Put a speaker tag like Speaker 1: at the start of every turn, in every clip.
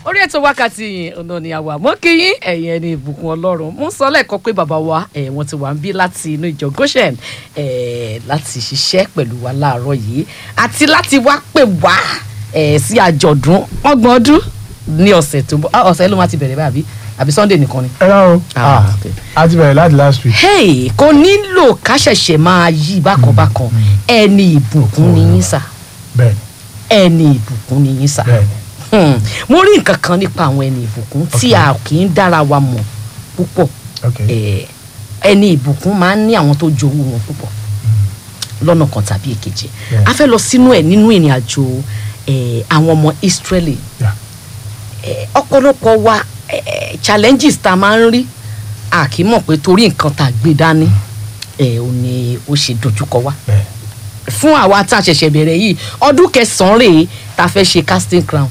Speaker 1: orí ètò wákàtí yìí ọ̀nà ni àwa mọ́ kí yín ẹ̀yin ẹni ìbùkún ọlọ́run mo ń sọ lẹ́ẹ̀kan pé bàbá wa ẹ̀ wọ́n ti wà ń bí láti inú ìjọ goshen ẹ̀ láti ṣiṣẹ́ pẹ̀lú wa láàárọ̀ yìí àti láti wá pè wá ẹ̀ sí àjọ̀dún ọgbọ̀n ọdún ní ọ̀sẹ̀ tó ń bọ̀ ah, ọ̀sẹ̀ ló máa ti bẹ̀rẹ̀ báyìí àbí sunday nìkan ni.
Speaker 2: ẹ rán o
Speaker 1: Ah,
Speaker 2: Ah,
Speaker 1: okay.
Speaker 2: a ti bẹ̀rẹ̀ láti last week.
Speaker 1: hey kò nílò ká ṣẹ̀ṣẹ̀ máa yí bákanbákan ẹni ìbùkún ni yín sà
Speaker 2: bẹ́ẹ̀ni
Speaker 1: ẹni ìbùkún ni yín sà.
Speaker 2: bẹ́ẹ̀ni
Speaker 1: Hmm, mo rí nǹkan kan nípa àwọn ẹni ìbùkún tí
Speaker 2: Okay.
Speaker 1: a kì í dára wa mọ̀ púpọ̀
Speaker 2: ok
Speaker 1: Eh, ẹni ìbùkún máa ń ní àwọn tó jowú wọn púpọ̀ lọ́nà kan tàbí èkejì
Speaker 2: Yeah.
Speaker 1: a fẹ́ lọ sínú ẹ̀ nínú ìrìn àjò eh, àwọn ọmọ Israeli
Speaker 2: Yeah.
Speaker 1: Eh, ọ̀pọ̀lọpọ̀ wa eh, challenges tá a máa ń rí a kì í mọ̀ pé torí nǹkan tá a gbé dání eh, ò ní ó ṣe dojúkọ wa
Speaker 2: bẹ́ẹ̀
Speaker 1: fún àwa tá a ṣẹ̀ṣẹ̀ bẹ̀rẹ̀ yìí ọdún kẹsàn-án rèé tá a fẹ́ ṣe casting crown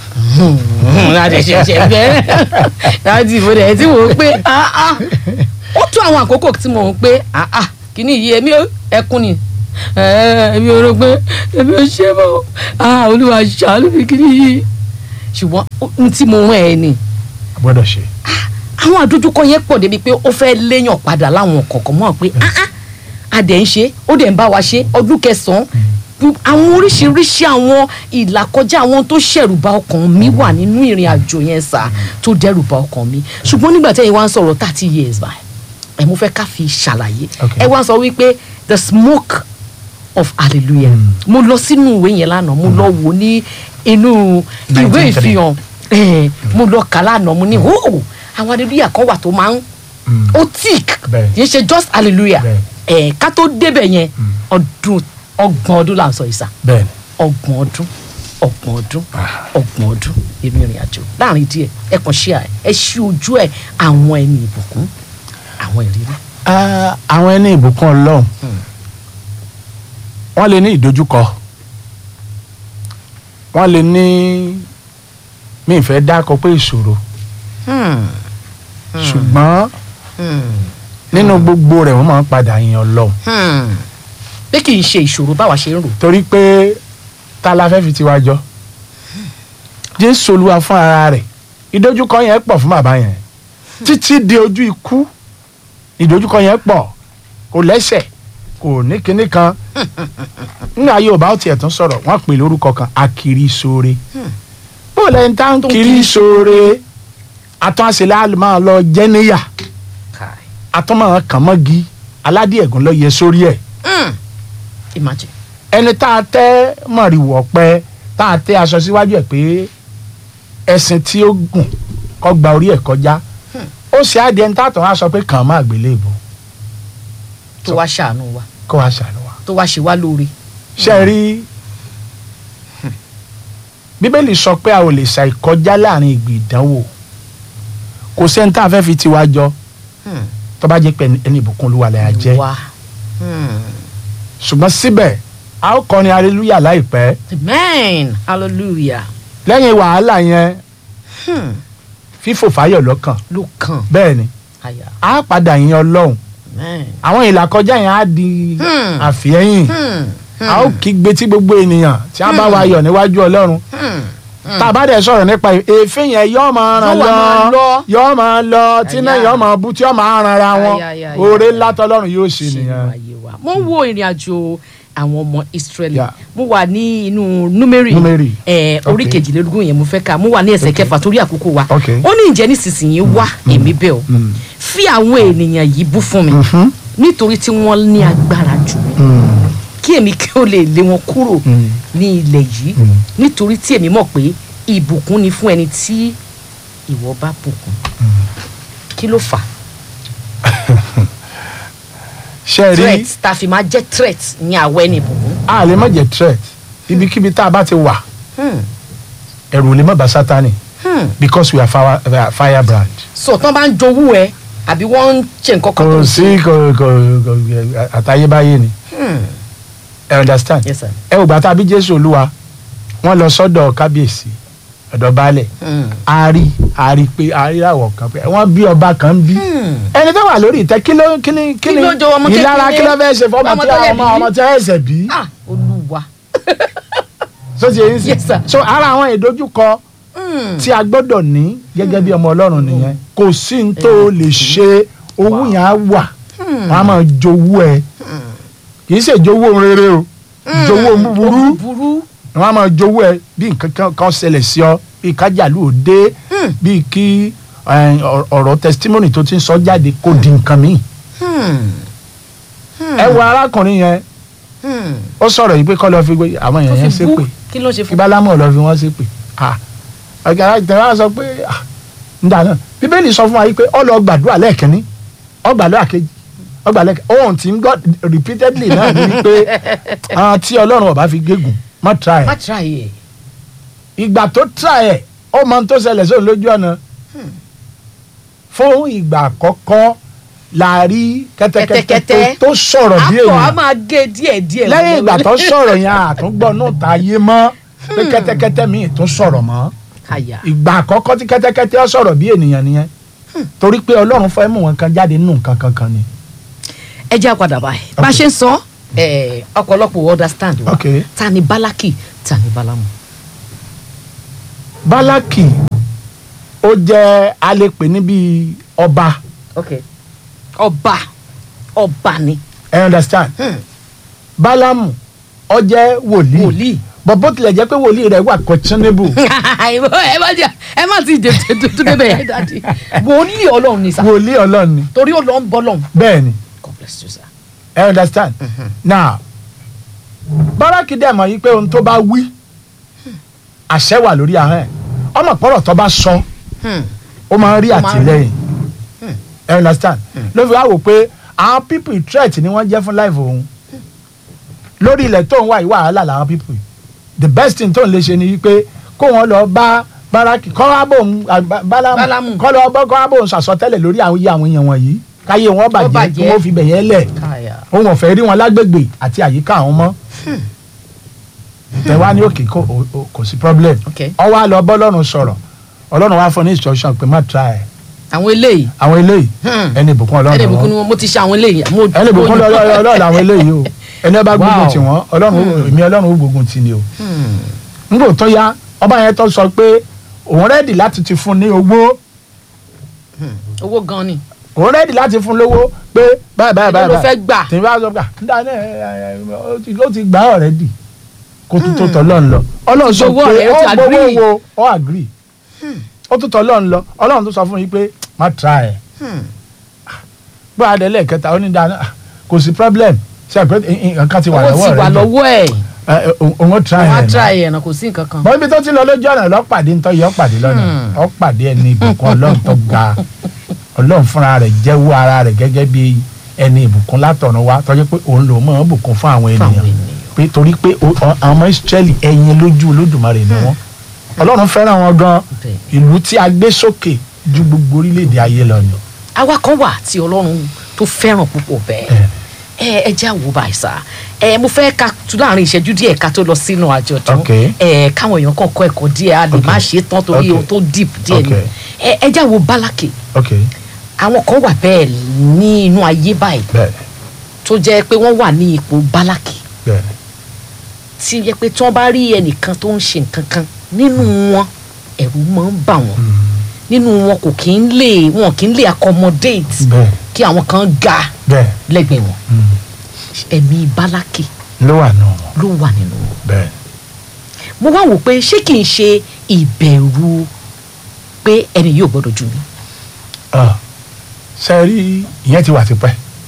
Speaker 1: láti ṣẹ̀ṣẹ̀ bẹ̀rẹ̀ láti ìbò rẹ̀ tí mò ń pé ah, ah. ó tó àwọn àkókò tí mò ń pé ah, ah, kíní yìí èmi ò- ẹkún ni Eh, èmi ò rò pé èmi ò ṣe mọ́ ah, olúwa ṣàánú mi kíní yìí ṣùgbọ́n ohun tí mo rán ẹ ni
Speaker 2: a gbọ́dọ̀ ṣe
Speaker 1: àwọn àdójúkọ yẹn pọ̀ débi pé ó fẹ́ léèyàn padà láwọn kọ̀ọ̀kan mọ́ pé ah ah a dẹ̀ ń ṣe ó dẹ̀ ń bá wa ṣe ọdún kẹsàn-án àwọn oríṣiríṣi àwọn ìlàkọjá àwọn tó ṣẹ̀rù bà ọkàn mi wà nínú ìrìn àjò yẹn sá tó dẹ́rù bà ọkàn mi ṣùgbọ́n nígbà tẹ́yìn wá ń sọ̀rọ̀ thirty years by ẹ̀ mo fẹ́ ká fi ṣàlàyé
Speaker 2: Okay.
Speaker 1: ẹ wá sọ wípé the smoke of hallelujah mo lọ sínú ìwé yẹn lánàá mo lọ wò ní inú ìwé
Speaker 2: 1903.
Speaker 1: ìfihàn eh, mo lọ kà lánàá mo ní oh àwọn hallelujah kan wà tó máa ń
Speaker 2: Mm.
Speaker 1: ó tíìk
Speaker 2: Bẹ́ẹ̀.
Speaker 1: kì í ṣe just hallelujah
Speaker 2: Bẹ́ẹ̀.
Speaker 1: ẹ̀ ká tó débẹ̀ yẹn ọdún ọgbọ̀n ọdún là ń sọ ìsà
Speaker 2: bẹ́ẹ̀ni
Speaker 1: ọgbọ̀n ọdún ọgbọ̀n ọdún ọgbọ̀n ọdún èmi ìrìn àjò láàrin díẹ̀ ẹ kàn ṣe ẹ ẹ ṣí ojú ẹ àwọn ẹni ìbùkún àwọn ìrírí.
Speaker 2: Ah, àwọn ẹni ìbùkún ọlọ́run wọ́n lè ní ìdojúkọ wọ́n lè ní mi ìfẹ́ dákọ pé ìṣòro
Speaker 1: Hmm,
Speaker 2: ṣùgbọ́n
Speaker 1: hmm,
Speaker 2: nínú gbogbo rẹ̀ wọ́n máa ń padà yin ọlọ́run
Speaker 1: hmm. pé kì í ṣe ìṣòro báwa ṣe ń rò.
Speaker 2: torí pé ta la fẹ́ fi tiwa jọ jésù olúwa fún ara rẹ̀ ìdojúkọ yẹn pọ̀ fún bàbá yẹn títí di ojú ikú ìdojúkọ yẹn pọ̀ kò lẹ́sẹ̀ kò ní kinní kan nígbà yorùbá ó tiẹ̀ tún sọ̀rọ̀ wọ́n pè lórúkọ kan akiri sóore bó lẹ́yìn tá ń
Speaker 1: Tó ń
Speaker 2: kiri
Speaker 1: kiri
Speaker 2: sóore àtún àṣẹlẹ̀ máa lọ jẹ́ níyà
Speaker 1: Kai.
Speaker 2: àtún máa kàn mọ́gi aládìẹ̀gùn lọ yẹ sórí ẹ̀
Speaker 1: Hmm. imagine.
Speaker 2: ẹni tá a tẹ́ mọ̀rìwọ̀ pẹ́ tá a tẹ́ aṣọ síwájú ẹ̀ pé ẹṣin tí ó gùn kọ́ gba orí ẹ̀ kọjá ó ṣe á di ẹni tá a tàn á sọ pé kàn án má gbélé ìbò
Speaker 1: tó wá ṣàánú wa
Speaker 2: kó wá ṣàánú wa.
Speaker 1: tó wá ṣe wá lóore.
Speaker 2: ṣe é rí bíbélì sọ pé a ò lè ṣàìkọjá láàrin ìgbì ìdánwò kò sẹ́ni tá a fẹ́ fi tiwa jọ
Speaker 1: Hmm.
Speaker 2: tó bá jẹ́ pé ẹni ìbùkún olúwa lẹ́yà jẹ́
Speaker 1: wá. Hmm.
Speaker 2: ṣùgbọ́n síbẹ̀ a ó kọrin hallelujah láìpẹ́
Speaker 1: amen hallelujah.
Speaker 2: lẹ́yìn wàhálà yẹn
Speaker 1: Hmm.
Speaker 2: fífò fáyọ̀ lọ́kàn
Speaker 1: ló kàn
Speaker 2: bẹ́ẹ̀ ni
Speaker 1: àyà.
Speaker 2: a padà yin ọlọ́run
Speaker 1: amen.
Speaker 2: àwọn ìlàkọjá yẹn á di
Speaker 1: Hmm.
Speaker 2: àfihẹ́yìn
Speaker 1: Hmm.
Speaker 2: a ó kígbe tí gbogbo ènìyàn tí a bá wa yọ̀ níwájú ọlọ́run
Speaker 1: Hmm.
Speaker 2: tá a bá dẹ̀ sọ̀rọ̀ nípa èéfín yẹn yọ́ máa ràn
Speaker 1: Yóò wá máa
Speaker 2: lọ
Speaker 1: lọ.
Speaker 2: yọ́ máa lọ tí náà
Speaker 1: Àyà.
Speaker 2: yọ́ máa bú tí yọ́ máa ràn ra wọn
Speaker 1: Àyà, àyà, àyà,
Speaker 2: oore
Speaker 1: àyà.
Speaker 2: ńlá tọ́lọ́run yóò ṣe
Speaker 1: ṣe
Speaker 2: nìyẹn.
Speaker 1: ayé wa. mo ń wo ìrìn àjò àwọn ọmọ Israẹli
Speaker 2: Yeah.
Speaker 1: mo wà ní inú númérì
Speaker 2: Númérì.
Speaker 1: ẹ orí
Speaker 2: Okay.
Speaker 1: kejìlélógún yẹn mo fẹ́ kà mo wà ní ẹsẹ̀
Speaker 2: Okay.
Speaker 1: kẹfà torí àkókò wa
Speaker 2: Okay.
Speaker 1: ó ní ìjẹ́ nísinsìnyí wá èmi bẹ̀ ọ́
Speaker 2: Mm.
Speaker 1: fi àwọn ènìyàn yìí bú fún mi
Speaker 2: Mhm.
Speaker 1: nítorí tí wọ́n ní agbára jù mí
Speaker 2: Mm.
Speaker 1: kí èmi kí ó lè lé wọn kúrò
Speaker 2: Mm.
Speaker 1: ní ilẹ̀ yìí
Speaker 2: Mm.
Speaker 1: nítorí tí èmi mọ̀ pé ìbùkún ni fún ẹni tí ìwọ bá bùkún kí ló fà á
Speaker 2: ṣe rí
Speaker 1: threat tá a fi máa jẹ́ threat ní àwọ̀ ẹni ìbùkún.
Speaker 2: a lè má jẹ threat ibikíbi tá a bá ti wà
Speaker 1: Hmm.
Speaker 2: ẹ̀rù ò lè má bá sátani
Speaker 1: Hmm.
Speaker 2: because we are fire, we are firebrand.
Speaker 1: so tán bá ń jowú ẹ àbí wọ́n ń ṣe nǹkan kan tó
Speaker 2: kò
Speaker 1: ń
Speaker 2: sí kò kò kò àtayébáyé ni
Speaker 1: Hmm.
Speaker 2: ẹ understand.
Speaker 1: yes sir.
Speaker 2: ẹ ò gbà tá a bí jésù olúwa wọ́n lọ sọ́dọ̀ kábíyèsí ọ̀dọ̀ baálẹ̀
Speaker 1: Hmm.
Speaker 2: a rí a rí pé a rí àwọ̀ kan pé wọ́n bí ọba kan bí
Speaker 1: Hmm.
Speaker 2: ẹni tó wà lórí ìtẹ́ kí ló kí ni kí
Speaker 1: Kí
Speaker 2: ni
Speaker 1: ló jọ ọmọ
Speaker 2: ìlara
Speaker 1: kékeré?
Speaker 2: kí ló fẹ́ ṣe fọmọ
Speaker 1: Ọmọ
Speaker 2: tí
Speaker 1: tó yẹ
Speaker 2: ọmọ
Speaker 1: bí?
Speaker 2: ọmọ tí ẹ ṣẹ̀ bí
Speaker 1: ah olúwa
Speaker 2: so ti yẹn sí
Speaker 1: Yes, sir.
Speaker 2: so ara àwọn ìdojúkọ
Speaker 1: Hmm.
Speaker 2: tí a gbọ́dọ̀ ní gẹ́gẹ́ bí ọmọ ọlọ́run nìyẹn kò sí ní tó o lè ṣe owó yẹn á wà
Speaker 1: Hmm.
Speaker 2: wọ́n á máa jowó ẹ kì í ṣe jowó rere o jowó búburú
Speaker 1: burú.
Speaker 2: wọ́n á máa jowó ẹ bí nǹkan kan- kan ṣẹlẹ̀ sí ọ bí kájàlú òde
Speaker 1: Hmm.
Speaker 2: bí kí eh, ọ̀rọ̀- ọ̀rọ̀ testimony tó ti ń sọ jáde kó di nǹkan míì
Speaker 1: Hmm. Hmm.
Speaker 2: ẹ wo arákùnrin yẹn
Speaker 1: Hmm.
Speaker 2: ó sọ̀rọ̀ yìí pé kọ́ lọ́ọ́ fi gbé àwọn
Speaker 1: tó
Speaker 2: èèyàn yẹn
Speaker 1: fi bú
Speaker 2: ṣépè
Speaker 1: kí ló ṣe
Speaker 2: kí
Speaker 1: fún.
Speaker 2: bálámọ̀ lọ́ọ́ fi wọ́n ṣépè ah ọ̀gá ìtẹ̀wá sọ pé ah nígbà náà bíbélì sọ fún wa yìí pé ó lọ gbàdúrà lẹ́ẹ̀kínní ó gbàdúrà kejì ó gbàdúrà lẹ́ẹ̀kínní ohun tí ń gbọ́ repeatedly náà ni wípé àwọn tí ọlọ́run ọba fi gégùn má tra ẹ̀
Speaker 1: má tra yẹ.
Speaker 2: ìgbà tó tra ẹ̀ ó mọ ohun tó ṣẹlẹ̀ sóun lójú ọ̀nà fún ìgbà àkọ́kọ́ la rí kẹ́tẹ́kẹ́tẹ́
Speaker 1: Kẹ́tẹ́kẹ́tẹ́.
Speaker 2: tó- tó sọ̀rọ̀ bí
Speaker 1: àpò a
Speaker 2: èèyàn
Speaker 1: máa gé díẹ̀ díẹ̀.
Speaker 2: lẹ́yìn ìgbà tó sọ̀rọ̀ yẹn àtúngbọ́ náà ta yé mọ́ pé kẹ́tẹ́kẹ́tẹ́ míì tó sọ̀rọ̀ mọ́
Speaker 1: àyà.
Speaker 2: ìgbà àkọ́kọ́ tí kẹ́tẹ́kẹ́tẹ́ ó sọ̀rọ̀ bí ènìyàn nìyẹn torí pé ọlọ́run fẹ́ mú wọn kan jáde nínú nǹkan kankan ni.
Speaker 1: ẹ jẹ́ àpàdà báyìí bá a ṣe ń sọ ẹ, ọ̀pọ̀lọpọ̀ understand wa
Speaker 2: Ok.
Speaker 1: ta ni bálákì ta ni bálámù.
Speaker 2: bálákì ó jẹ́ alẹ́pẹ̀ níbi ọba
Speaker 1: ọba ọba ni
Speaker 2: ẹ understand
Speaker 1: Hmm.
Speaker 2: bálámù ó jẹ́ wòlíì
Speaker 1: wòlíì.
Speaker 2: bọ̀ bó tilẹ̀ jẹ́ pé wòlíì rẹ̀ wà questionable
Speaker 1: ẹ má jẹ ẹ má ti dé tó débẹ̀ yẹn dáadé wòlíì ọlọ́run ni sá
Speaker 2: wòlíì ọlọ́run ni
Speaker 1: torí ó lọ ń bọ́ lọ́hùn.
Speaker 2: bẹ́ẹ̀ ni
Speaker 1: God bless you sir.
Speaker 2: ẹ understand now bálákì dẹ̀ mọ̀ yí pé ohun tó bá wí àṣẹ wà lórí ahọ́n ẹ̀ ọmọ pọ̀rọ̀ tó bá sọ
Speaker 1: Hmm.
Speaker 2: ó máa ń rí
Speaker 1: Ó máa ń
Speaker 2: àtìlẹ́yìn ẹ understand ló fi wá wò pé àwọn people threat ni wọ́n jẹ́ fún life òun lórí ilẹ̀ tó ń wá ìwà wàhálà làwọn people the best thing tó ń lè ṣe ni wípé kó wọn lọ bá báràkì kọ́ wá bò ń
Speaker 1: Bálámù.
Speaker 2: bálámù kọ́ lọ bọ́ kọ́ wá bò ń sàsọtẹ́lẹ̀ lórí àwọn iye àwọn èèyàn wọ̀nyí káyé wọn bàjẹ́ kí
Speaker 1: bàjẹ́.
Speaker 2: wọ́n fi bẹ̀yẹn lẹ̀
Speaker 1: káyà.
Speaker 2: òun ò fẹ́ rí wọn lágbègbè àti àyíká àwọn mọ́ tẹ̀wá ní òkè kò o- o- kò sí problem
Speaker 1: Okay.
Speaker 2: ọwọ́ àlọ́ bọ́lọ́run sọ̀rọ̀ ọlọ́run wá fún ní instruction pé má try ẹ̀
Speaker 1: àwọn eléyìí
Speaker 2: àwọn eléyìí
Speaker 1: Hmm.
Speaker 2: ẹni ìbùkún ọlọ́run
Speaker 1: ẹni ìbùkún
Speaker 2: wọn
Speaker 1: ni wọn mo ti ṣe àwọn eléyìí. mo-
Speaker 2: ẹni ìbùkún
Speaker 1: mo-
Speaker 2: ọlọ́run làwọn eléyìí o ẹni ọba gbógun
Speaker 1: Wow.
Speaker 2: tì wọ́n ọlọ́run ó- èmi ọlọ́run ó gbógun tì ni o
Speaker 1: Hmm.
Speaker 2: nígbà tó yá ọba yẹn tó sọ pé òun rẹ́dì láti ti fún ní owó
Speaker 1: owó gan ni.
Speaker 2: òun rẹ́dì láti fún lówó pé báyìí báyìí
Speaker 1: Èló
Speaker 2: báyìí
Speaker 1: ló fẹ́ gbà?
Speaker 2: tí n bá sọ pé nígbà náà ẹ, ẹ, ẹ, ó ti- ó ti gbà ọ̀rẹ́dì kó tún tó tọ́lọ́run lọ ọlọ́run sọ
Speaker 1: Gbowó
Speaker 2: pé
Speaker 1: rẹ̀, ó
Speaker 2: ó
Speaker 1: ti
Speaker 2: gbowó
Speaker 1: agree.
Speaker 2: wo ó agree ó tún tọ́lọ́run lọ ọlọ́run tó sọ fún yín pé má try ẹ̀
Speaker 1: Hmm.
Speaker 2: bó a dẹ̀ lẹ́ẹ̀kẹta ó ní dáná ah, kò sí problem ṣe àpẹ nǹkan ti wà
Speaker 1: owó
Speaker 2: lọ́wọ́
Speaker 1: ti wà
Speaker 2: rẹ̀ jù.
Speaker 1: lọ́wọ́ ẹ̀
Speaker 2: Ẹ, ẹ, òun òun ó try
Speaker 1: wọ́n á
Speaker 2: ẹ̀ náà
Speaker 1: tra ẹ̀ náà kò sí nǹkan kan.
Speaker 2: bọ́n ibi tó ti lọ lójú ọ̀nà lọ́pàdé ń tọ́ yọ pàdé lọ́nà
Speaker 1: Hmm.
Speaker 2: ọ̀pàdé ẹni ìbùkún ọlọ́run tó ga ọlọ́run fúnra rẹ̀ jẹ́wọ́ ara rẹ̀ gẹ́gẹ́ bí ẹni ìbùkún látọ̀run wá tọ́jú pé òun lòún mọ̀ ọ́n bùkún fún àwọn
Speaker 1: Fún àwọn
Speaker 2: ènìyàn
Speaker 1: ènìyàn.
Speaker 2: pé torí pé o- ọ- àwọn ọmọ Ísírẹ́lì ẹyin lójú olódùmarè ni wọ́n ọlọ́run fẹ́ràn wọn gan
Speaker 1: Bẹ́ẹ̀.
Speaker 2: ìlú tí a gbé sókè ju gbogbo orílẹ̀-èdè ayé lọ ni.
Speaker 1: àwa kan wà tí ọlọ́run tó fẹ́ràn púpọ̀ bẹ́ẹ̀ ẹ ẹ jẹ́ àwò báyìí sá ẹ mo fẹ́ ka tún láàrin ìṣẹ́jú díẹ̀ ká tó lọ sínú àjọ̀dún
Speaker 2: Ok.
Speaker 1: ẹ káwọn èèyàn kan kọ́ ẹ̀kọ́ díẹ̀ a lè
Speaker 2: Ok.
Speaker 1: má ṣe é tán torí
Speaker 2: Ok.
Speaker 1: ohun tó deep díẹ̀ ni
Speaker 2: Ok.
Speaker 1: ẹ ẹ jẹ́ àwò bálákì
Speaker 2: ok
Speaker 1: àwọn kan wà bẹ́ẹ̀ ní inú ayé báyìí
Speaker 2: bẹ́ẹ̀
Speaker 1: tó jẹ́ pé wọ́n wà ní ipò bálákì
Speaker 2: bẹ́ẹ̀
Speaker 1: tí yẹ pé tí wọ́n bá rí ẹnìkan tó ń ṣe nǹkan kan nínú wọn ẹ̀rù máa ń bà wọ́n nínú wọn kò kí ń lè wọn kì í lè accommodate
Speaker 2: bẹ́ẹ̀
Speaker 1: kí àwọn kan ga
Speaker 2: bẹ́ẹ̀
Speaker 1: lẹ́gbẹ̀ẹ́ wọn ẹ̀mí bálákì
Speaker 2: ló wà nù wọn
Speaker 1: ló wà nínú wọn.
Speaker 2: bẹ́ẹ̀
Speaker 1: mo wá wò pé ṣé kì í ṣe ìbẹ̀rù pé ẹni yóò gbọ́dọ̀ jù mí.
Speaker 2: Ah, ṣe rí ìyẹn ti wà tipẹ́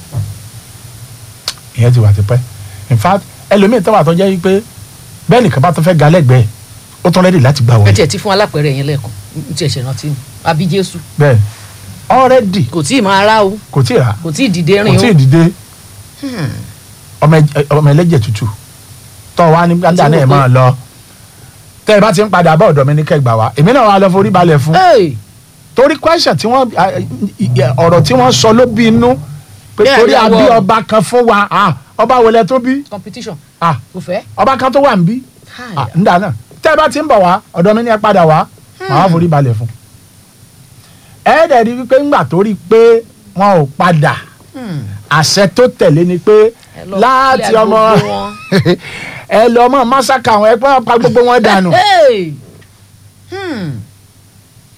Speaker 2: ìyẹn ti wà tipẹ́ in fact ẹlòmíì tó wà tó jẹ́ wípé bẹ́ẹ̀ nìkan bá tó fẹ́ ga lẹ́gbẹ̀ẹ́ ó tún rẹ́dì láti gbà
Speaker 1: ẹ
Speaker 2: wọlé
Speaker 1: tiẹ̀ ti fún alápẹ̀rẹ̀ yẹn lẹ́ẹ̀kan n tiẹ̀ ṣe rántí ni àbí jésù
Speaker 2: bẹ́ẹ̀ ọ̀rẹ́dì
Speaker 1: kò tí ì máa rá o
Speaker 2: kò tí ì rà
Speaker 1: kò tí ì dìde
Speaker 2: kò
Speaker 1: rìn o.
Speaker 2: tí ì dìde ọmọ ẹ- ọmọ ẹlẹ́jẹ̀ tútù tọ́ wa ní gbàdá náà ẹ̀ máa lọ tẹ́ ẹ bá ti ń padà bá ọ̀dọ̀ mi ní kẹgbà wa èmi náà wà lọ forí balẹ̀ fún
Speaker 1: Hey!
Speaker 2: torí question tí wọ́n ọ̀rọ̀ tí wọ́n sọ ló bí inú pé
Speaker 1: Bẹ́ẹ̀
Speaker 2: torí
Speaker 1: ni
Speaker 2: a bí
Speaker 1: àwọn-
Speaker 2: ọba kan fún wa ah, ọba wọlé tó bí
Speaker 1: competition
Speaker 2: ah,
Speaker 1: kò fẹ́.
Speaker 2: ọba kan tó wà ń bí ah, ńdà náà tẹ́ ẹ bá ti ń bọ̀ wá ọ̀dọ̀ mi ní ẹ padà wá màá wá forí balẹ̀ fún ẹ dẹ̀ rí wípé ńgbà tó rí pé wọn ò padà
Speaker 1: Hmm.
Speaker 2: àṣẹ tó tẹ̀lé ni pé
Speaker 1: Ẹ lọ
Speaker 2: láti
Speaker 1: kílẹ̀
Speaker 2: ọmọ
Speaker 1: gbogbo wọn.
Speaker 2: ẹ lọ mọ masaka àwọn ẹgbẹ́ pa gbogbo wọn dànù
Speaker 1: Hey! Hmm.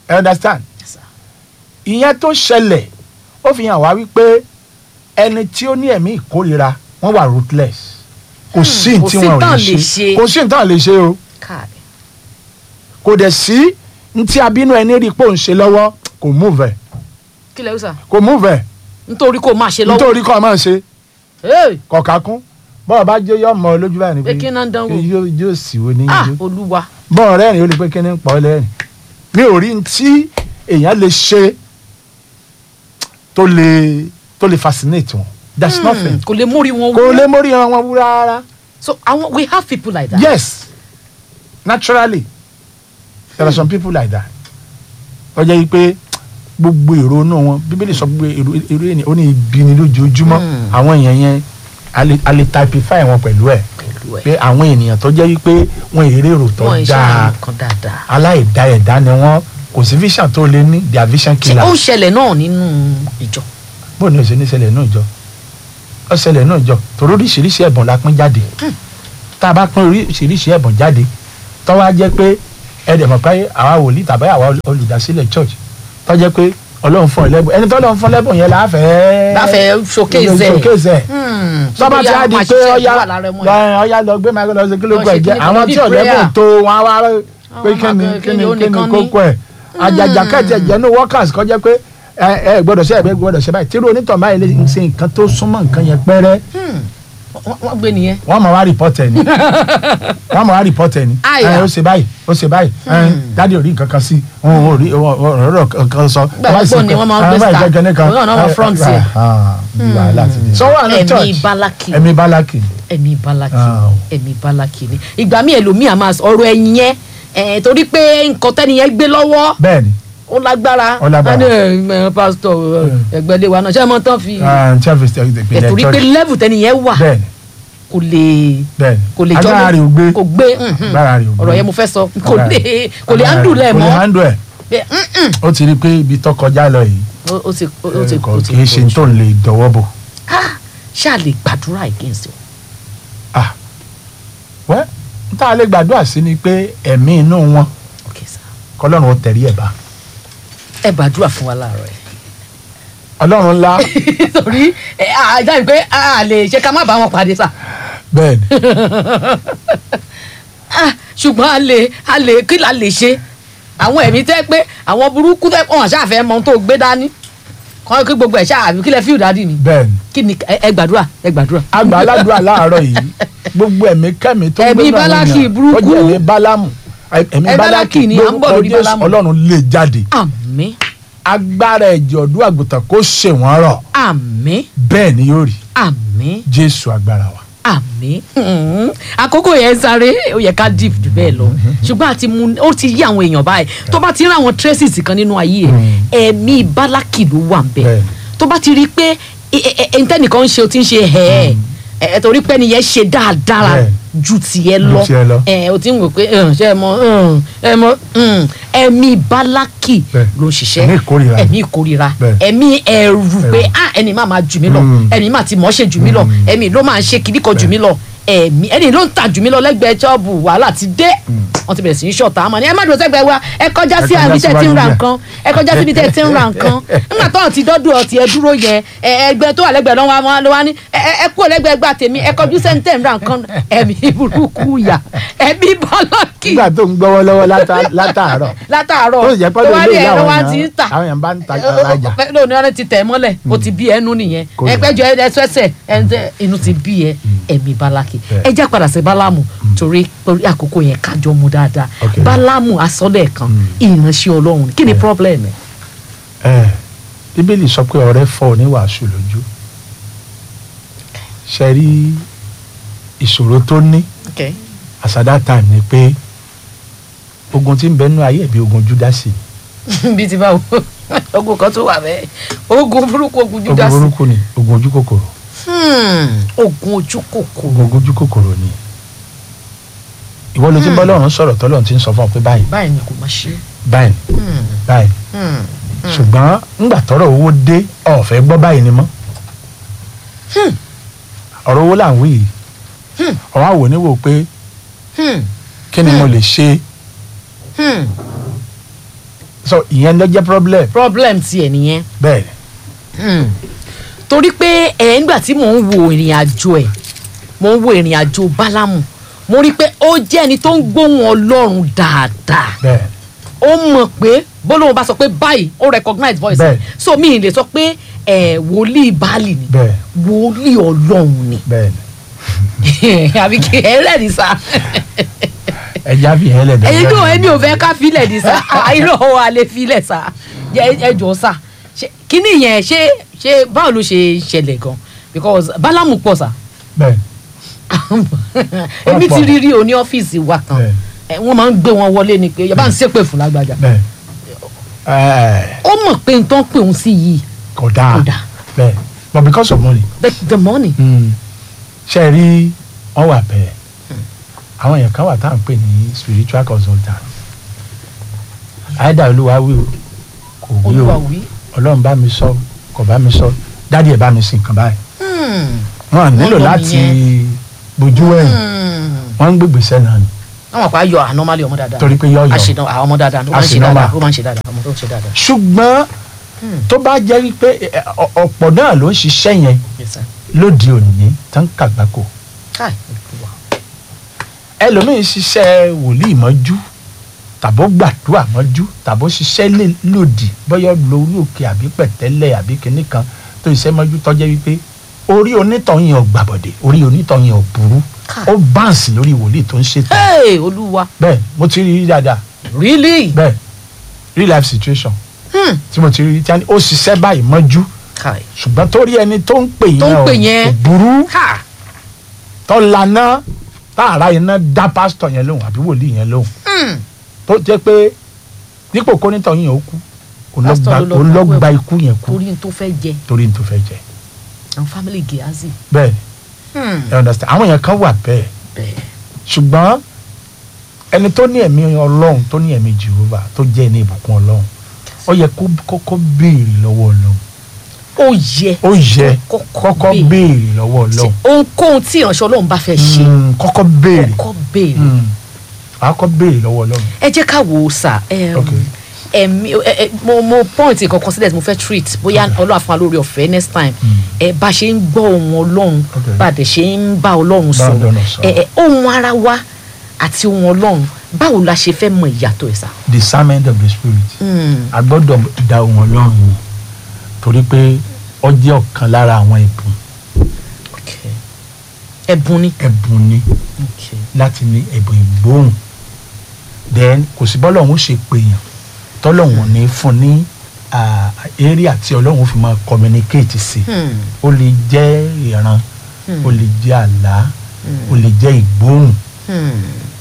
Speaker 2: ẹ understand
Speaker 1: Yes, sir.
Speaker 2: ìyẹn tó ṣẹlẹ̀ ó fi hàn wá wípé ẹni tí ó ní ẹ̀mí ìkórira wọ́n wà ruthless kò sí ní
Speaker 1: kò
Speaker 2: tí
Speaker 1: sí
Speaker 2: wọn ò
Speaker 1: tán
Speaker 2: lè
Speaker 1: lè
Speaker 2: ṣe
Speaker 1: ṣe.
Speaker 2: kò sí ní tán lè ṣe o
Speaker 1: káàdì
Speaker 2: kò dẹ̀ sí ní tí abínú ẹni rí i pé òun ṣe lọ́wọ́ kò move ẹ̀
Speaker 1: kí lẹ́yìn sà
Speaker 2: kò move ẹ̀
Speaker 1: nítorí kó máa ṣe lọ́wọ́
Speaker 2: nítorí kọ́ ọ máa ṣe
Speaker 1: Hey!
Speaker 2: kọ̀ọ̀ká kún bọ́ọ̀ bá jẹ́ yọ ọmọ lójú báyìí ni
Speaker 1: Pé kí náà ń dánwò?
Speaker 2: yóò yóò sì wo ní
Speaker 1: ah
Speaker 2: yóò
Speaker 1: olúwa
Speaker 2: bọ́ọ̀ rẹ́rìn ó lè pé kí ni ń pọ̀ lẹ́rìn mi ò rí tí èèyàn lè ṣe tó lè tó lè fascinate wọn that's nothing
Speaker 1: kò lè mórí wọn
Speaker 2: kò
Speaker 1: wú.
Speaker 2: lè mórí wọn wú rárá
Speaker 1: so àwọn we have people like that.
Speaker 2: yes naturally there are some people like that ó jẹ́ pé gbogbo èrò inú wọn bíbélì sọ pé èrò èrò ènìyàn ó ní ibi ni lójoojúmọ́
Speaker 1: Hmm.
Speaker 2: àwọn èèyàn yẹn a lè- a lè typify wọn pẹ̀lú ẹ̀
Speaker 1: pẹ̀lú ẹ̀
Speaker 2: pé àwọn ènìyàn tó jẹ́ wípé wọ́n èrè èrò tó
Speaker 1: wọ́n ń ṣe
Speaker 2: dáa
Speaker 1: àwọn nǹkan dáadáa.
Speaker 2: aláìdá ẹ̀dá ni wọ́n kò sí vision tó lé ní their vision
Speaker 1: ṣé
Speaker 2: killer
Speaker 1: ó ń ṣẹlẹ̀ náà nínú ìjọ.
Speaker 2: bóun ni ó ṣe ní ṣẹlẹ̀ náà jọ ó ṣẹlẹ̀ náà jọ torí oríṣiríṣi ẹ̀bùn la pín jáde tá a bá pín oríṣiríṣi ẹ̀bùn jáde tó wá jẹ́ pé ẹ̀dẹ̀ mọ̀ pé àwa wòlíì tàbí àwa olùdásílẹ̀ church tó jẹ́ pé ọlọ́run fún ẹ lẹ́bùn ẹni tó lọ́run fún lẹ́bùn yẹn láfẹ̀ẹ́
Speaker 1: láfẹ̀ẹ́ showcase ẹ̀.
Speaker 2: showcase ẹ̀
Speaker 1: Hmm,
Speaker 2: tọ́ba tí
Speaker 1: bóyá
Speaker 2: a di
Speaker 1: máa
Speaker 2: pé
Speaker 1: ṣiṣẹ́
Speaker 2: ọya
Speaker 1: wà lára ẹmọ yẹn.
Speaker 2: ọya lọ gbé máa lọ sí kílógún
Speaker 1: Lọ ṣe
Speaker 2: ẹ̀jẹ̀
Speaker 1: kíní
Speaker 2: àwọn
Speaker 1: kan
Speaker 2: tí
Speaker 1: bí
Speaker 2: ọ̀lẹ́bùn
Speaker 1: prayer.
Speaker 2: tó wọn á wá pé
Speaker 1: Àwọn
Speaker 2: kíni
Speaker 1: máa
Speaker 2: kíni
Speaker 1: kíni, ó
Speaker 2: kíni
Speaker 1: nìkan ní.
Speaker 2: kókó ẹ̀ àjàjà kẹ́tì ẹ̀jẹ̀ ní workers kọjá pé ẹ ẹ gbọ́dọ̀ ṣe ẹ̀bẹ̀ gbọ́dọ̀ ṣe báyìí tí irú onítọ̀ báyìí lè ṣe nǹkan tó súnmọ́ nǹkan yẹn pẹ́rẹ́
Speaker 1: Hmm, wọ́n wọ́n gbé nìyẹn.
Speaker 2: wọ́n máa wá rìpọ́tẹ̀ ni wọ́n máa wá rìpọ́tẹ̀ ni
Speaker 1: Àyà.
Speaker 2: ẹ ó ṣe báyìí ó ṣe báyìí ẹ dádì ò rí nǹkan kan sí òun ò rí ọ̀rọ̀ kan sọ.
Speaker 1: Gbàgbọ́ ni wọ́n máa ń gbé star. Òun náà máa front ẹ̀.
Speaker 2: sọ́wọ́ àná
Speaker 1: ẹ̀mí
Speaker 2: church
Speaker 1: bálákì
Speaker 2: ẹ̀mí bálákì
Speaker 1: ẹ̀mí bálákì
Speaker 2: Ah.
Speaker 1: ẹ̀mí bálákì ni ìgbà míì ẹlòmíì àmà ọ̀rọ̀ ẹ̀yìn yẹn ẹ̀, torí pé nǹkan tẹ́ni yẹn gbé lọ́wọ́
Speaker 2: bẹ́ẹ̀ ni
Speaker 1: ó lágbára
Speaker 2: Ó lágbára.
Speaker 1: Wọ́n ní, ẹ̀, ẹ̀, pásítọ̀ ẹgbẹ́lé wa náà ṣé ẹ mọ tán fi
Speaker 2: church ìpìlẹ̀
Speaker 1: ẹ̀, torí pé
Speaker 2: church
Speaker 1: level tẹ́ni yẹn wà
Speaker 2: bẹ́ẹ̀ ni
Speaker 1: kò lè
Speaker 2: bẹ́ẹ̀ ni
Speaker 1: kò lè jọ
Speaker 2: agbára rẹ̀ ò gbé
Speaker 1: kò gbé mhm.
Speaker 2: agbára rẹ̀ ò gbé
Speaker 1: ọ̀rọ̀ yẹn mo fẹ́ sọ kò
Speaker 2: Agbára
Speaker 1: lè
Speaker 2: rẹ̀-
Speaker 1: kò lè
Speaker 2: agbára
Speaker 1: handle
Speaker 2: rẹ̀-
Speaker 1: ẹ̀
Speaker 2: kò lè
Speaker 1: mọ́
Speaker 2: handle ẹ̀
Speaker 1: Pé, mhm.
Speaker 2: ó ti rí i pé ibi tó kọjá lọ yìí
Speaker 1: Ó- ó ti ó ti
Speaker 2: kò
Speaker 1: ó ti
Speaker 2: kì í ṣe
Speaker 1: pọ̀ jù.
Speaker 2: tó ń lè dọwọ́ bò
Speaker 1: Ah, ṣáà lè gbàdúrà against it.
Speaker 2: ah wẹ́ n tá a lè gbàdúrà sí ni pé ẹ̀mí inú wọn
Speaker 1: Okay, sir.
Speaker 2: kọlọ́run ó tẹ̀rí ẹ̀ bá
Speaker 1: ẹ gbàdúrà fún wa láàárọ̀ ẹ̀.
Speaker 2: ọlọ́run ńlá
Speaker 1: torí ẹ àjà pé a lè ṣe ká má bá wọn pàdé sà
Speaker 2: bẹ́ẹ̀ ni
Speaker 1: Ah, ṣùgbọ́n a lè a lè kí la lè ṣe àwọn ẹ̀mí tẹ́ pé àwọn burúkú tẹ́ wọn ṣàfẹ́ mọ ohun tó gbé dání kọ́ kí gbogbo ẹ̀ ṣáà kí lẹ fíìl dádì ni
Speaker 2: bẹ́ẹ̀ ni
Speaker 1: kí ni ẹ ẹ gbàdúrà ẹ gbàdúrà.
Speaker 2: àgbà aládùúrà láàárọ̀ yìí gbogbo ẹ̀mí kẹ́mi tó ń
Speaker 1: Ẹ̀mí
Speaker 2: gbé náà
Speaker 1: Bálákì
Speaker 2: wọ̀nyàn,
Speaker 1: burúkú.
Speaker 2: tó jẹ́ ẹ̀mí bálámù ẹ̀mí
Speaker 1: Ẹ
Speaker 2: bálákì
Speaker 1: Bálákì ni, à ń bọ̀
Speaker 2: lórúkọ
Speaker 1: lórí
Speaker 2: Jésù
Speaker 1: Bálámù.
Speaker 2: ọlọ́run lè jáde
Speaker 1: àmín
Speaker 2: agbára ẹ̀jẹ̀ ọ̀dún àgùntàn kó ṣe wọ́n rọ̀
Speaker 1: àmín
Speaker 2: bẹ́ẹ̀ ni yóò rí
Speaker 1: àmín
Speaker 2: jésù agbára wa.
Speaker 1: àmín Hmm. àkókò yẹn sáré ó yẹ ká deep jù bẹ́ẹ̀ lọ ṣùgbọ́n àti mu ó ti yí àwọn èèyàn báyìí tó bá ti rí àwọn traces kan nínú ayé ẹ̀ ẹ̀mí bálákì ló wà ń bẹ̀
Speaker 2: Bẹ́ẹ̀.
Speaker 1: tó bá ti rí i pé ẹ̀ńtẹ́nìkan ń ṣe o ti ń ṣe ẹ̀ ẹ̀ torí pé nìyẹn ṣe dáadáa
Speaker 2: Bẹ́ẹ̀.
Speaker 1: ju tiẹ̀
Speaker 2: Ju
Speaker 1: lọ
Speaker 2: tiẹ̀ lọ.
Speaker 1: ẹ̀ o ti ń wò pé ẹ̀, ṣé ẹ mọ ẹ̀, ẹ mọ ẹ̀, ẹ̀mí bálákì
Speaker 2: Bẹ́ẹ̀.
Speaker 1: ló ń ṣiṣẹ́
Speaker 2: Ẹ̀mí ìkórìíra.
Speaker 1: ẹ̀mí ìkórìíra
Speaker 2: Bẹ́ẹ̀.
Speaker 1: ẹ̀mí ẹ̀rù pé
Speaker 2: Ẹ̀rù.
Speaker 1: ah ẹni máa máa jù mí lọ
Speaker 2: Mm.
Speaker 1: ẹni máa ti mọ̀ ọ́ ṣe jù mí lọ ẹ̀mí ló máa ń ṣe kìdí kan jù mí lọ ẹ̀mí ẹni ló ń ta jù mí lọ lẹ́gbẹ̀ẹ́ ṣọ́ọ̀bù wàhálà ti dé wọ́n ti bẹ̀rẹ̀ sí í ṣọ̀tá àmọ́ ni ẹ má dúró sẹ́gbẹ̀ẹ́ wa ẹ kọjá sí
Speaker 2: Ẹ kọjá
Speaker 1: àbí tẹ́ ti ń ra
Speaker 2: síwájú
Speaker 1: nǹkan ẹ kọjá síbi tẹ́ ti ń ra nǹkan nígbà tó ti dọ́dún ọtí ẹ dúró yẹn ẹ ẹgbẹ́ tó wà lẹ́gbẹ̀ẹ́ lọ́wọ́ wọn ló wá ní ẹ ẹ- ẹ kúrò lẹ́gbẹ̀ẹ́ gbà tèmi ẹ kọjú sẹ́ńtẹ̀ ń ra nǹkan ẹ̀mí burúkú yà ẹ̀mí bọ́lọ́kì
Speaker 2: nígbà tó ń gbọ́wọ́ lọ́wọ́ látà- látàárọ̀
Speaker 1: látàárọ̀
Speaker 2: tó sì jẹ́ pé
Speaker 1: tó wá
Speaker 2: lóde
Speaker 1: ní
Speaker 2: ìyá
Speaker 1: ẹ̀rọ
Speaker 2: àwọn
Speaker 1: wa ti ń
Speaker 2: èèyàn
Speaker 1: tà
Speaker 2: àwọn èèyàn bá ń ta alájà
Speaker 1: lónìí ọ̀rẹ́ ti tẹ̀ mọ́lẹ̀ o ti bí ẹnu nìyẹn
Speaker 2: Kò yẹ.
Speaker 1: ẹgbẹ́jọ ẹsẹ̀sẹ̀ ẹ̀ńtẹ́ inú ti bí ẹ ẹ̀mí bálákì
Speaker 2: Bẹ́ẹ̀.
Speaker 1: ẹ já padà sí bálámù torí torí àkókò yẹn kájọ mu dáadáa
Speaker 2: Ok.
Speaker 1: bálámù asọ́lẹ̀ kan ìránṣẹ́ ọlọ́run kí ni problem ẹ̀
Speaker 2: ẹ bíbélì sọ pé ọ̀rẹ́ fọ́ oníwàásù lójú ṣe rí ìṣòro tó ní as at that time ni pé ogun tí ń bẹ nínú ayé bí ogun júdásì
Speaker 1: bí ti báwo ogun kan tó wà bẹ́ẹ̀ ogun burúkú ogun
Speaker 2: ogun
Speaker 1: júdásì
Speaker 2: burúkú ni ogun ojú kòkòrò
Speaker 1: Hmm, ogun ojú kòkòrò
Speaker 2: ogun ojú kòkòrò ni ìwọ ló ti bọ́ lọ́run sọ̀rọ̀ tọ́lọ́run ti ń sọ fún ọ pé báyìí
Speaker 1: báyìí ni kò máa ṣe
Speaker 2: báyìí
Speaker 1: Hmm,
Speaker 2: báyìí
Speaker 1: hmm,
Speaker 2: ṣùgbọ́n ńgbà tọ́rọ̀ owó dé ọ̀fẹ́ gbọ́ báyìí ni mọ́ ọ̀rọ̀ owó là ń wí yìí
Speaker 1: Hmm.
Speaker 2: ọ̀wá wò ní wò pé
Speaker 1: hmm,
Speaker 2: kí ni mo lè ṣe
Speaker 1: hmm.
Speaker 2: so ìyẹn ló jẹ́ problem
Speaker 1: problem tiẹ̀ nìyẹn
Speaker 2: bẹ́ẹ̀
Speaker 1: Hmm. torí pé ẹ̀ ńgbà tí mò ń wo ìrìn àjò ẹ̀ mò ń wo ìrìn àjò bálámù mo rí i pé ó jẹ́ ẹni tó ń gbóhùn ọlọ́run dáadáa
Speaker 2: bẹ́ẹ̀
Speaker 1: ó mọ̀ pé bólóhùn bá sọ pé báyìí ó recognize voice
Speaker 2: Bẹ́ẹ̀.
Speaker 1: so mi ì lè sọ pé ẹ̀ wòlíì báàlì ni
Speaker 2: bẹ́ẹ̀
Speaker 1: wòlíì ọlọ́run ni
Speaker 2: bẹ́ẹ̀ ni
Speaker 1: àbí kí ẹ lẹ́ni sá
Speaker 2: ẹja fi hẹ́lẹ̀ dẹ̀
Speaker 1: ẹ̀yin tó ẹni ò fẹ́ ká filẹ̀ ní sá àìrọ̀ wa lè filẹ̀ sá ẹ jọ sá Ṣé- kíní yẹn ṣé ṣé báwo ló ṣe ṣẹlẹ̀ gan because bálámù pọ̀ sá
Speaker 2: bẹ́ẹ̀
Speaker 1: èmi
Speaker 2: pọ̀.
Speaker 1: ti rí rí o ní ọ́fíìsì wa kan
Speaker 2: Bẹ́ẹ̀.
Speaker 1: ẹ, wọ́n máa ń gbé wọn wọlé ni pé yàrá ń ṣépè fún lágbájá
Speaker 2: bẹ́ẹ̀ ẹ̀
Speaker 1: ó mọ̀ pé n tó ń pè òun sí yìí
Speaker 2: kò dáa
Speaker 1: Kò dáa.
Speaker 2: bẹ́ẹ̀ but because of money
Speaker 1: the, the money
Speaker 2: ṣe rí wọn wà bẹ́ẹ̀ àwọn èèyàn kan wà tá à ń pè ní spiritual consultant àìdá olúwa wí o kò wí
Speaker 1: olúwa
Speaker 2: o
Speaker 1: wí.
Speaker 2: ọlọ́run bá mi sọ kò bá mi sọ dádì ẹ̀ bá mi sìn kan báyìí
Speaker 1: Hmm.
Speaker 2: wọn nílò
Speaker 1: lọ
Speaker 2: láti
Speaker 1: nìyẹn.
Speaker 2: bójú ẹ̀yìn
Speaker 1: Hmm.
Speaker 2: wọn ń gbégbèsè náà ni
Speaker 1: wọ́n mọ̀ pé ayọ̀ ànọ́málì ọmọ dáadáa
Speaker 2: torí pé yọ̀ọ̀yọ̀
Speaker 1: àṣìná àwọn ọmọ dáadáa ó máa ń ṣe
Speaker 2: Àṣìnọ́mà.
Speaker 1: dáadáa ó máa ń ṣe dáadáa ọmọ tó ń ṣe dáadáa.
Speaker 2: ṣùgbọ́n
Speaker 1: Hmm.
Speaker 2: tó bá jẹ́ wípé ẹ, ọ- ọ̀pọ̀ náà ló ń ṣiṣẹ́ yẹn
Speaker 1: Yes, sir.
Speaker 2: lóde òní tán kàgbákò
Speaker 1: Káì, Olúwa.
Speaker 2: ẹlòmíín ṣiṣẹ́ wòlíì mọ́jú tàbó gbàdúrà mọ́jú tàbó ṣiṣẹ́ lè- lòdì bọ́yọ̀ lórí òkè àbí pẹ̀tẹ́lẹ̀ àbí kinní kan tó ṣiṣẹ́ mọ́jú tọ́jẹ́ wípé orí onítọ̀yìn ò gbàbọ̀dẹ̀ orí onítọ̀yìn ò burú
Speaker 1: Káì.
Speaker 2: ó báǹsì lórí wòlíì tó ń ṣètò
Speaker 1: Hey, olúwa
Speaker 2: bẹ́ẹ̀ mo ti rí rí dáadáa
Speaker 1: really.
Speaker 2: bẹ́ẹ̀ real life situation
Speaker 1: Hmm.
Speaker 2: tí mo ti rí rí tí a ní ó ṣiṣẹ́ báyìí mọ́jú
Speaker 1: Káì.
Speaker 2: ṣùgbọ́n torí ẹni tó ń pè yẹn
Speaker 1: Tó ń
Speaker 2: ò-
Speaker 1: pè yẹn.
Speaker 2: kò burú
Speaker 1: Ha.
Speaker 2: tó lana táàrà iná dá pásítọ̀ yẹn lóhùn àbí wòlíì yẹn lóhùn
Speaker 1: Hmm.
Speaker 2: tó jẹ́ pé dípò kónítọ̀ yẹn ó kú òun ló
Speaker 1: Pásítọ̀
Speaker 2: gba-
Speaker 1: ló lọ
Speaker 2: òun ló
Speaker 1: gbà
Speaker 2: gba
Speaker 1: wẹ̀.
Speaker 2: ikú yẹn kú
Speaker 1: torí n tó fẹ́ jẹ
Speaker 2: torí n tó fẹ́ jẹ
Speaker 1: àwọn family Gehazi.
Speaker 2: bẹ́ẹ̀
Speaker 1: Hmm.
Speaker 2: ẹ understand àwọn yẹn kan wà bẹ́ẹ̀
Speaker 1: bẹ́ẹ̀
Speaker 2: ṣùgbọ́n ẹni tó ní ẹ̀mí ọlọ́run tó ní ẹ̀mí Jehovah tó jẹ́ ẹni ìbùkún ọlọ́run ó yẹ kó kọ́kọ́ béèrè lọ́wọ́ ọlọ́run
Speaker 1: ó yẹ
Speaker 2: ó yẹ
Speaker 1: kọ́kọ́
Speaker 2: kọ́kọ́
Speaker 1: béèrè.
Speaker 2: béèrè lọ́wọ́ ọlọ́run
Speaker 1: ohunkóhun tí ìránṣẹ́ ọlọ́run bá fẹ́ ṣe
Speaker 2: Mm, kọ́kọ́ béèrè
Speaker 1: kọ́kọ́ béèrè.
Speaker 2: Mm. wàá kọ́ béèrè lọ́wọ́ ọlọ́run
Speaker 1: ẹ jẹ́ ká wò ó sà ẹm,
Speaker 2: Ok.
Speaker 1: ẹ̀mí ẹ- ẹ- mo mo point kankan sílẹ̀ tí mo fẹ́ treat bóyá ọlọ́run á fún wa lórí ọ̀fẹ́ next time ẹ bá ṣe ń gbọ́ ohun ọlọ́run
Speaker 2: Ok.
Speaker 1: bá a dẹ̀ ṣe ń bá ọlọ́run
Speaker 2: Bá
Speaker 1: sọ̀rọ̀
Speaker 2: Ọlọ́run sọ̀rọ̀.
Speaker 1: ẹ ẹ ohun ara wa àti ohun ọlọ́run báwo la ṣe fẹ́ mọ ìyàtọ̀ ẹ̀ sà.
Speaker 2: discernment of the spirit
Speaker 1: Hmm.
Speaker 2: a gbọ́dọ̀ da ohun ọlọ́run wò torí pé ó jẹ́ ọ̀kan lára àwọn ẹ̀bùn
Speaker 1: Okay. ẹ̀bùn ni.
Speaker 2: ẹ̀bùn ni
Speaker 1: Okay.
Speaker 2: láti ní ẹ̀bùn ìgbóhùn then kò sí bọ́lọ́run ó ṣe pèèyàn tọ́lọ́run ò ní fún ní ah, area tí ọlọ́run fi máa communicate sí
Speaker 1: Hmm.
Speaker 2: ó lè jẹ́ ìran
Speaker 1: Hmm.
Speaker 2: ó lè jẹ́ àlá ó lè jẹ́ ìgbóhùn
Speaker 1: Hmm.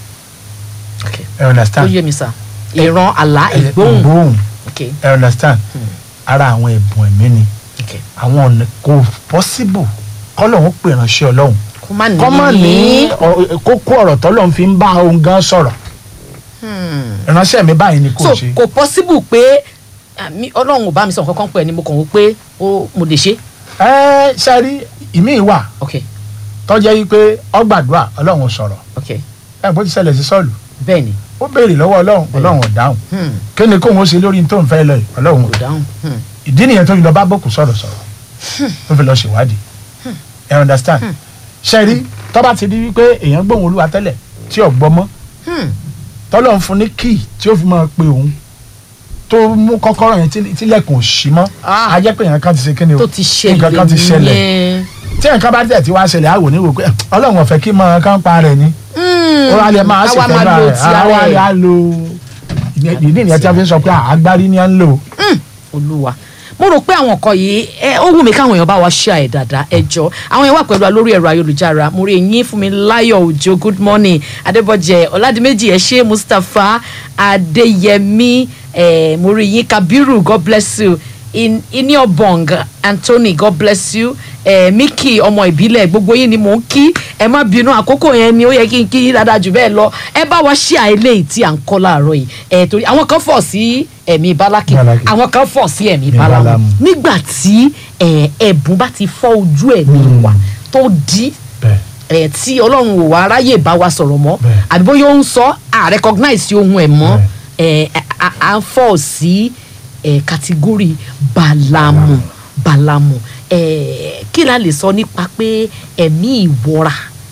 Speaker 1: Okay.
Speaker 2: ẹ
Speaker 1: ó
Speaker 2: understand
Speaker 1: yé mi sà ìran àlá
Speaker 2: Ẹ-
Speaker 1: ìgbóhùn.
Speaker 2: ìgbóhùn
Speaker 1: Okay.
Speaker 2: ẹ understand
Speaker 1: Hmm.
Speaker 2: ara àwọn ẹ̀bùn ẹ̀mí ni
Speaker 1: Okay.
Speaker 2: àwọn ọ̀nà kò possible kọ́lọ́hún pè ránṣẹ́ ọlọ́run
Speaker 1: kó má ní.
Speaker 2: kọ́ má ní ọ- kókó ọ̀rọ̀ tọ́lọ́hún fi ń bá òun gan sọ̀rọ̀
Speaker 1: Hmm.
Speaker 2: ìránṣẹ́ mi báyìí ni kò
Speaker 1: so
Speaker 2: ṣe.
Speaker 1: kò possible pé àmì ọlọ́run ò bá mi sọ nǹkan kan pẹ̀ ni mo kàn wò pé ó mo lè ṣe.
Speaker 2: ẹ sẹ́rí ìmí wà
Speaker 1: ok
Speaker 2: tọ́jẹ́ yìí pé ọgbàdúrà ọlọ́run sọ̀rọ̀
Speaker 1: ok
Speaker 2: ẹ bó ti ṣẹlẹ̀ sí sọ́ọ̀lù
Speaker 1: bẹ́ẹ̀ ni
Speaker 2: ó béèrè lọ́wọ́ ọlọ́run ọlọ́run ò dáhùn
Speaker 1: hmm.
Speaker 2: kí ni kóun ó ṣe lórí tó ń fẹ́ lọ yìí ọlọ́run ò
Speaker 1: kò dáhùn hmm.
Speaker 2: ìdí nìyẹn tó fi lọ bá bòkù sọ̀rọ̀ sọ̀rọ̀ tó fi lọ ṣèwádìí ẹ understand sẹ́rí tọ́ba ti di wípé èèyàn gbóhùn olúwa tẹ́lẹ̀ tí ò gbọ́ mọ́
Speaker 1: Hmm.
Speaker 2: tọ́lọ́run fún ní kíì tí ó fi máa pe òun tó mú kọ́kọ́rọ́ yẹn tí- tílẹ̀kùn ò ṣí mọ́
Speaker 1: Ah.
Speaker 2: a jẹ́ pé èèyàn kan ti ṣe kíni o
Speaker 1: tó ti ṣẹlẹ̀
Speaker 2: nǹkan kan ti ṣẹlẹ̀
Speaker 1: nìyẹn.
Speaker 2: tí nǹkan bá tẹ̀ tí wàá ṣẹlẹ̀ àwò ní wò pé ọlọ́run ọ̀fẹ́ kí máa kán pa rẹ̀ ni
Speaker 1: Hmm.
Speaker 2: ó wá lè máa ṣe
Speaker 1: Àwa
Speaker 2: fẹ́
Speaker 1: máa lo
Speaker 2: rẹ̀
Speaker 1: ti
Speaker 2: àwa
Speaker 1: ara
Speaker 2: lè
Speaker 1: ẹ̀.
Speaker 2: á lo ìdí nìyẹn tí a fi ń sọ pé àgbárí ni à ń lò
Speaker 1: Hmm. olúwa mo rò pé àwọn nǹkan yìí ẹ ó wù mí káwọn èèyàn bá wa ṣe àì dáadáa ẹ jọ àwọn èèyàn wà pẹ̀lú wa lórí ẹ̀rọ ayélujára mo rí eyín fún mi láyọ̀ òjò good morning adébọ̀jẹ̀ ọ̀làdìmẹ́jì ẹ ṣé mustapha adéyẹmí ẹ mo rí yín kabiru god bless you In- iniobong anthony god bless you ẹ miki ọmọ ìbílẹ̀ gbogbo yín ni mò ń kí ẹ má bínú àkókò yẹn ni ó yẹ kí n kí yín dáadáa jù bẹ́ẹ̀ lọ ẹ bá wa ṣe àìlè tí à ń kọ́ láàárọ̀ yìí ẹ torí àwọn kan fọ̀ sí ẹ̀mí bálákì
Speaker 2: Bálákì.
Speaker 1: àwọn kan fọ̀ sí ẹ̀mí
Speaker 2: Ní
Speaker 1: bálámù
Speaker 2: bálámù.
Speaker 1: nígbà tí ẹ, ẹ̀bùn bá ti fọ́ ojú ẹ̀mí
Speaker 2: Mm.
Speaker 1: wa tó di
Speaker 2: bẹ́ẹ̀
Speaker 1: ẹ, tí ọlọ́run ò wá ráyè bá wa sọ̀rọ̀ mọ́
Speaker 2: Bẹ́ẹ̀.
Speaker 1: àbí bóyá ó ń sọ à recognize ohun ẹ̀ mọ́ ẹ, a- a- à ń fọ̀ sí ẹ̀ kàtígórì balamu balamu ẹ̀ kí la lè sọ nípa pé ẹ̀mí ìwọra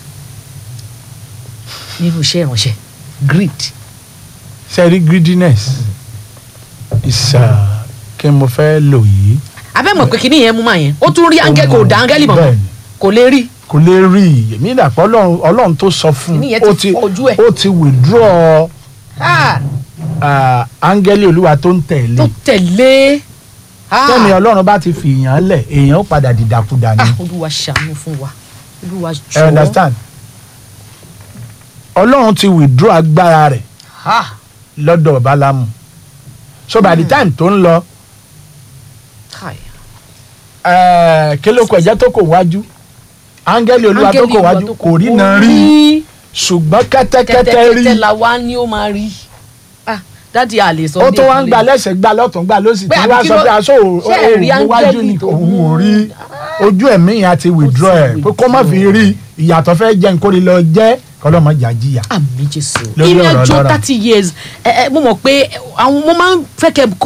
Speaker 1: nínú iṣẹ́ ìránṣẹ́ greed
Speaker 2: sẹ́rí greediness is uh, kí mo fẹ́ lò yìí
Speaker 1: abẹ́mọ̀ pé kíní yẹn mú màá yẹn ó tún rí áńgẹ́ kò dá áńgẹ́lì mọ̀
Speaker 2: Bẹ́ẹ̀ni.
Speaker 1: kò lè rí
Speaker 2: kò lè rí i èmi dàpọ̀ ọlọ́run ọlọ́run tó sọ fún
Speaker 1: Kíní yẹn
Speaker 2: ó
Speaker 1: ti
Speaker 2: ti
Speaker 1: fọ́ ojú ẹ̀.
Speaker 2: ó ti withdraw
Speaker 1: Ah,
Speaker 2: uh, áńgẹ́lì olúwa tó ń tẹ̀lé
Speaker 1: tó tẹ̀lé Ah.
Speaker 2: tẹ́mi ọlọ́run bá ti fi èèyàn lẹ̀ èèyàn ó padà dìdàkudà ni
Speaker 1: Ah, olúwa ṣàánú fún wa olúwa
Speaker 2: ẹ
Speaker 1: jọ̀ọ́
Speaker 2: understand ọlọ́run ti withdraw agbára rẹ̀
Speaker 1: Ah,
Speaker 2: lọ́dọ̀ bálámù so by the time tó ń lọ
Speaker 1: kai.
Speaker 2: eh, kí ló kọ ẹ̀jẹ̀ tó kò wájú áńgẹ́lì olúwa tó
Speaker 1: Áńgẹ́lì
Speaker 2: kò
Speaker 1: Olúwa
Speaker 2: wájú
Speaker 1: tó
Speaker 2: kò rí náà rí ṣùgbọ́n kẹ́tẹ́kẹ́tẹ́ rí
Speaker 1: kẹ́tẹ́kẹ́tẹ́ la wá ní ó máa rí Ah, dádì a lè sọ
Speaker 2: ó
Speaker 1: ní
Speaker 2: tó wá ń
Speaker 1: ìpínlẹ̀.
Speaker 2: gba lẹ́sẹ̀ gba lọ́tún gba lọ́sì
Speaker 1: Pé
Speaker 2: tí
Speaker 1: àbí
Speaker 2: wọ́n
Speaker 1: kí
Speaker 2: sọ
Speaker 1: ló-
Speaker 2: pé aṣọ
Speaker 1: ṣé ẹ rí
Speaker 2: òun wájú
Speaker 1: áńgẹ́lì
Speaker 2: ni
Speaker 1: tó
Speaker 2: òun ò
Speaker 1: mú?
Speaker 2: rí ojú ẹ̀mí yẹn àti withdraw
Speaker 1: Ó
Speaker 2: ẹ̀
Speaker 1: ti
Speaker 2: pé kó má fi
Speaker 1: withdraw.
Speaker 2: rí ìyàtọ̀ fẹ́ jẹ́ nkórè lọ jẹ́ kọ́lọ́mọ jà jìyà.
Speaker 1: àmì jésù
Speaker 2: Lórí
Speaker 1: ìrìn
Speaker 2: ọ̀rọ̀
Speaker 1: àjò
Speaker 2: Ọlọ́run.
Speaker 1: thirty years ẹ ẹ mo mọ̀ pé àwọn mo máa ń fẹ́ kẹ́